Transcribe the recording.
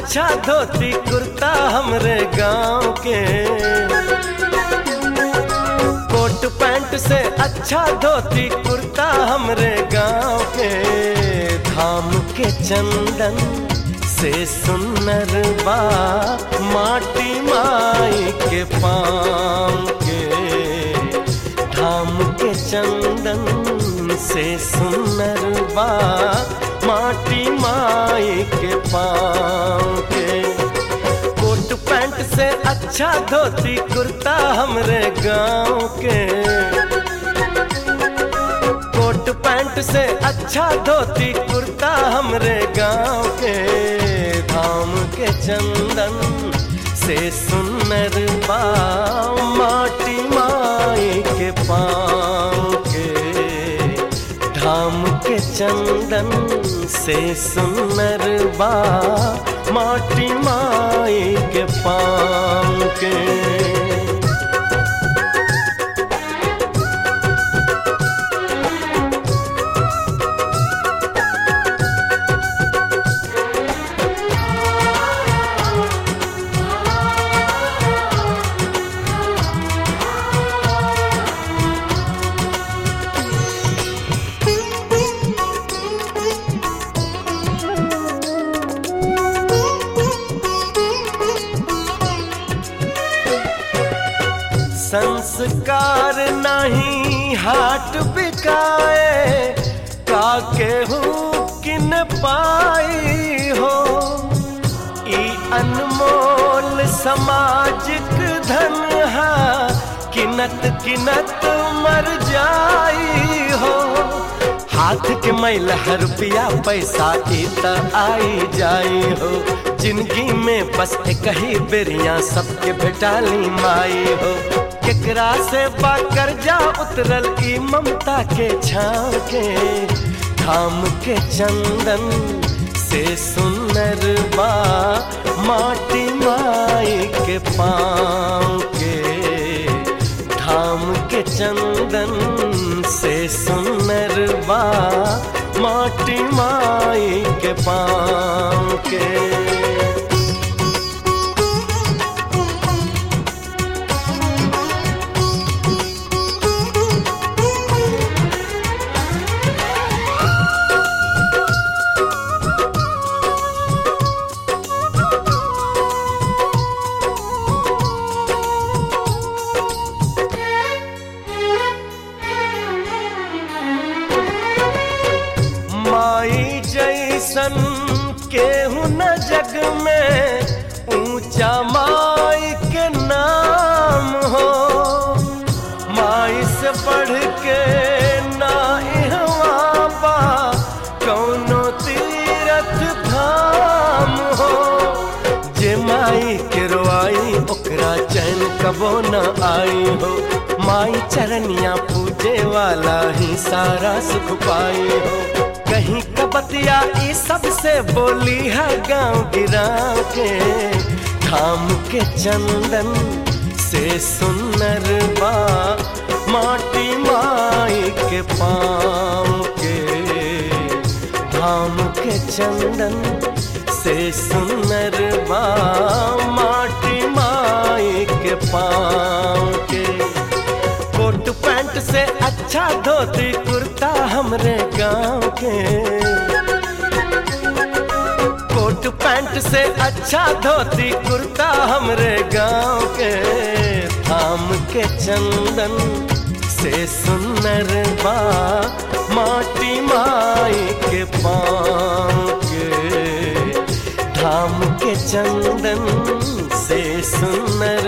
अच्छा धोती कुर्ता हमरे गांव के कोट पैंट से अच्छा धोती कुर्ता हमरे गांव के धाम के चंदन से सुनर बा माटी माई के पाम के धाम के चंदन से सुनर बा माटी माई के पाँव के कोट पैंट से अच्छा धोती कुर्ता हमरे गांव के कोट पैंट से अच्छा धोती कुर्ता हमरे गांव के धाम के चंदन से सुनर बा माटी माई के पाँव के धाम के चंदन से सुनर बा माटी माई के पाँव के संस्कार नहीं हाट बिकाए का केहू किन पाई हो ई अनमोल समाजिक धन है किनत किनत मर जाई हो हाथ के मैल हर रुपया पैसा इत आई जाई हो जिंदगी में बस एक ही बेरिया सबके भेटाली माई हो केकरा से बाकर जा उतरल ई ममता के छाव के धाम के चंदन से सुनर बा माटी माई के पाँव के धाम के चंदन से सुनर बा माटी माई के पाँव के माई जैसन केहू न जग में ऊंचा माई के नाम हो माई से बढ़ के ना इहवा बा कौनो तीरथ धाम हो जे माई के रोआई ओकरा चैन कबो न आई हो माई चरनिया पूजे वाला ही सारा सुख पाई हो कहीं कबतिया ई सबसे बोली है गांव गिराव के धाम के चंदन से सुनर बा माटी माई के पाँव के धाम के चंदन से सुनर बा माटी माई के पाँव के कोट पैंट से अच्छा धोती कुर्ता हमरे गांव के कोट पैंट से अच्छा धोती कुर्ता हमरे गांव के थाम के चंदन से सुनर बा माटी माई के पाँव के धाम के चंदन से सुनर